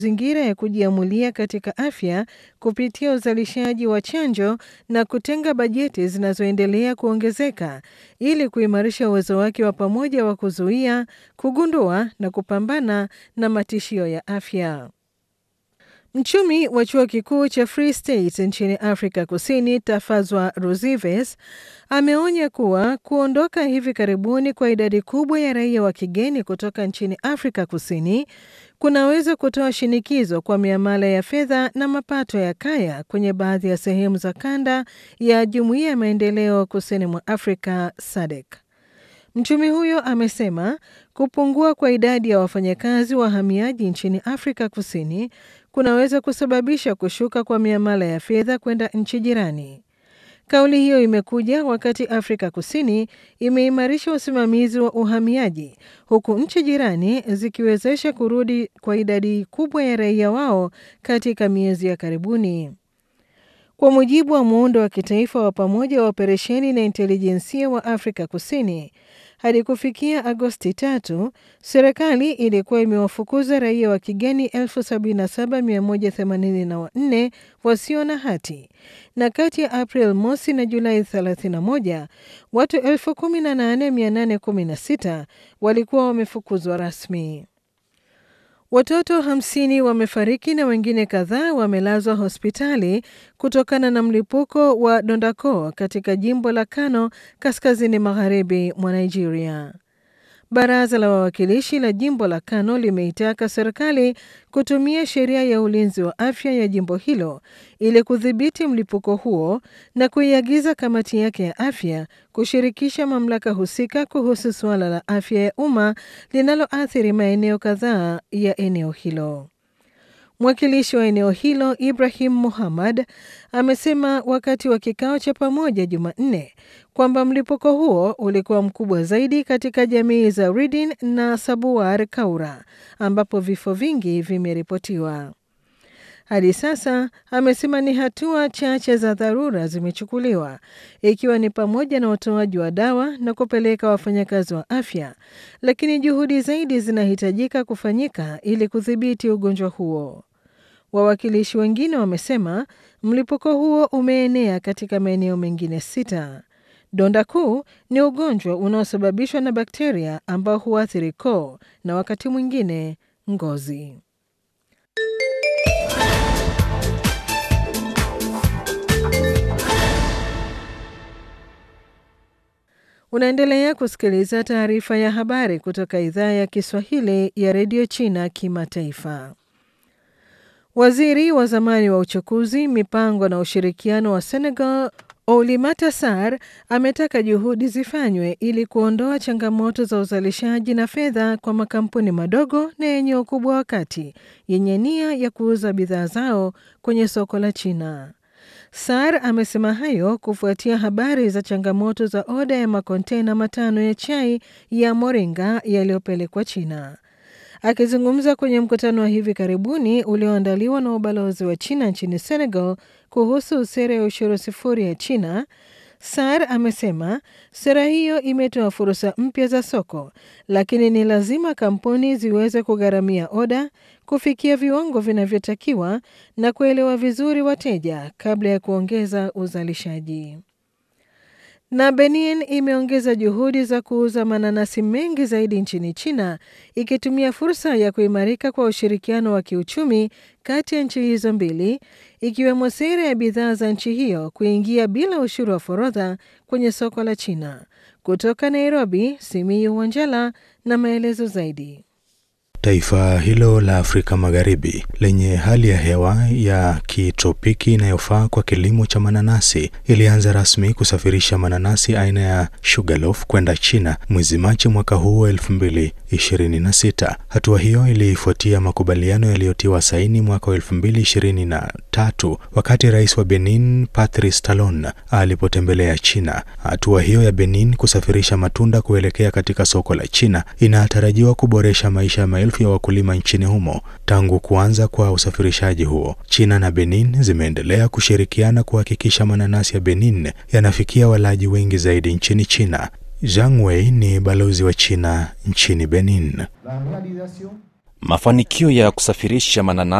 mazingira ya kujiamulia katika afya kupitia uzalishaji wa chanjo na kutenga bajeti zinazoendelea kuongezeka ili kuimarisha uwezo wake wa pamoja wa kuzuia, kugundua na kupambana na matishio ya afya. Mchumi wa chuo kikuu cha Free State nchini Afrika Kusini, Tafazwa Ruzives, ameonya kuwa kuondoka hivi karibuni kwa idadi kubwa ya raia wa kigeni kutoka nchini Afrika Kusini kunaweza kutoa shinikizo kwa miamala ya fedha na mapato ya kaya kwenye baadhi ya sehemu za kanda ya Jumuiya ya Maendeleo Kusini mwa Afrika SADC. Mchumi huyo amesema kupungua kwa idadi ya wafanyakazi wahamiaji nchini Afrika Kusini kunaweza kusababisha kushuka kwa miamala ya fedha kwenda nchi jirani. Kauli hiyo imekuja wakati Afrika Kusini imeimarisha usimamizi wa uhamiaji huku nchi jirani zikiwezesha kurudi kwa idadi kubwa ya raia wao katika miezi ya karibuni. Kwa mujibu wa muundo wa kitaifa wa pamoja wa operesheni na intelijensia wa Afrika Kusini, hadi kufikia Agosti tatu, serikali ilikuwa imewafukuza raia wa kigeni 77184 wasio na hati na kati ya April mosi na Julai 31 watu 18816 walikuwa wamefukuzwa rasmi. Watoto hamsini wamefariki na wengine kadhaa wamelazwa hospitali kutokana na mlipuko wa dondako katika jimbo la Kano kaskazini magharibi mwa Nigeria. Baraza la wawakilishi la jimbo la Kano limeitaka serikali kutumia sheria ya ulinzi wa afya ya jimbo hilo ili kudhibiti mlipuko huo na kuiagiza kamati yake ya afya kushirikisha mamlaka husika kuhusu suala la afya ya umma linaloathiri maeneo kadhaa ya eneo hilo. Mwakilishi wa eneo hilo Ibrahim Muhammad amesema wakati wa kikao cha pamoja Jumanne kwamba mlipuko huo ulikuwa mkubwa zaidi katika jamii za Ridin na Sabuwar Kaura ambapo vifo vingi vimeripotiwa. Hadi sasa amesema ni hatua chache za dharura zimechukuliwa ikiwa ni pamoja na utoaji wa dawa na kupeleka wafanyakazi wa afya, lakini juhudi zaidi zinahitajika kufanyika ili kudhibiti ugonjwa huo. Wawakilishi wengine wamesema mlipuko huo umeenea katika maeneo mengine sita. Donda kuu ni ugonjwa unaosababishwa na bakteria ambao huathiri koo na wakati mwingine ngozi. Unaendelea kusikiliza taarifa ya habari kutoka idhaa ya Kiswahili ya redio China Kimataifa. Waziri wa zamani wa uchukuzi, mipango na ushirikiano wa Senegal Oulimata Sarr ametaka juhudi zifanywe ili kuondoa changamoto za uzalishaji na fedha kwa makampuni madogo na yenye ukubwa wa kati yenye nia ya kuuza bidhaa zao kwenye soko la China. Sarr amesema hayo kufuatia habari za changamoto za oda ya makontena matano ya chai ya moringa yaliyopelekwa China. Akizungumza kwenye mkutano wa hivi karibuni ulioandaliwa na ubalozi wa China nchini Senegal kuhusu sera ya ushuru sifuri ya China, Sarr amesema sera hiyo imetoa fursa mpya za soko, lakini ni lazima kampuni ziweze kugharamia oda, kufikia viwango vinavyotakiwa na kuelewa vizuri wateja kabla ya kuongeza uzalishaji. Na Benin imeongeza juhudi za kuuza mananasi mengi zaidi nchini China ikitumia fursa ya kuimarika kwa ushirikiano wa kiuchumi kati ya nchi hizo mbili ikiwemo sera ya bidhaa za nchi hiyo kuingia bila ushuru wa forodha kwenye soko la China. Kutoka Nairobi, Simiyu Wanjala na maelezo zaidi. Taifa hilo la Afrika Magharibi lenye hali ya hewa ya kitropiki inayofaa kwa kilimo cha mananasi ilianza rasmi kusafirisha mananasi aina ya Sugarloaf kwenda China mwezi Machi mwaka huu wa 2026. Hatua hiyo ilifuatia makubaliano yaliyotiwa saini mwaka wa 2023 wakati rais wa Benin Patrice Talon alipotembelea China. Hatua hiyo ya Benin kusafirisha matunda kuelekea katika soko la China inatarajiwa kuboresha maisha ya maelfu ya wakulima nchini humo. Tangu kuanza kwa usafirishaji huo, China na Benin zimeendelea kushirikiana kuhakikisha mananasi ya Benin yanafikia walaji wengi zaidi nchini China. Zhang Wei ni balozi wa China nchini Benin. Mafanikio ya kusafirisha mananasi